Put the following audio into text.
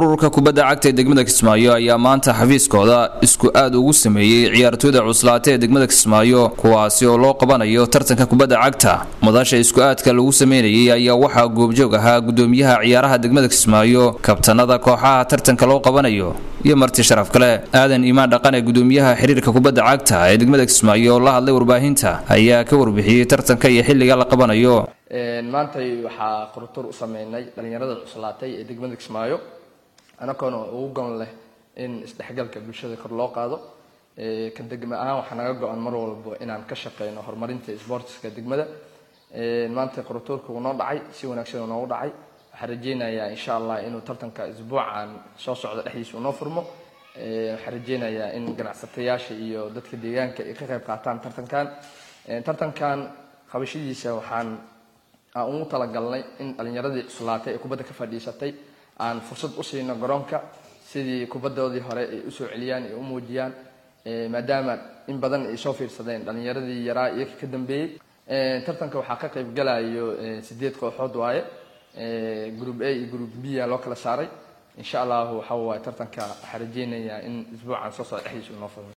ururka kubadda cagta ee degmada kismaayo ayaa maanta xafiiskooda isku aad ugu sameeyey ciyaartooyda cuslaata ee degmada kismaayo kuwaasi oo loo qabanayo tartanka kubadda cagta madasha isku aadka lagu sameynayay ayaa waxaa goobjoog ahaa gudoomiyaha ciyaaraha degmada kismaayo kabtanada kooxaha tartanka loo qabanayo iyo marti sharaf kale aadan iimaan dhaqane gudoomiyaha xiriirka kubadda cagta ee degmada kismaayo oo la hadlay warbaahinta ayaa ka warbixiyey tartanka iyo xilliga la qabanayo maantay waxaa qortur u sameynay dhalinyarada cuslaatay ee degmada kismaayo anagoona ugu gon leh in isdhexgalka bulshada kor loo qaado ka degma ahaan waxaa naga go-an mar walbo inaan ka shaqeyno horumarinta sportska degmada maanta qortuurka uu noo dhacay si wanaagsan uu noogu dhacay waxaan rajeynayaa insha allah inuu tartanka isbuucan soo socda dhexdiisa unoo furmo waxaan rajeynayaa in ganacsatayaasha iyo dadka deegaanka ay ka qayb qaataan tartankan tartankan qabashadiisa waxaan aan ugu talagalnay in dhalinyaradii cuslaatay ee kubadda ka fadhiisatay aan fursad u siino garoonka sidii kubaddoodii hore ay usoo celiyaan ay u muujiyaan maadaama in badan ay soo fiirsadeen dhalinyaradii yaraa iyaga ka dambeeyey tartanka waxaa ka qayb galayo sideed kooxood waaye group a iyo group b a loo kala saaray insha allahu waxa waaye tartanka waxaa rajeynayaa in isbuucan soo socda dhexdiisa unoo furmo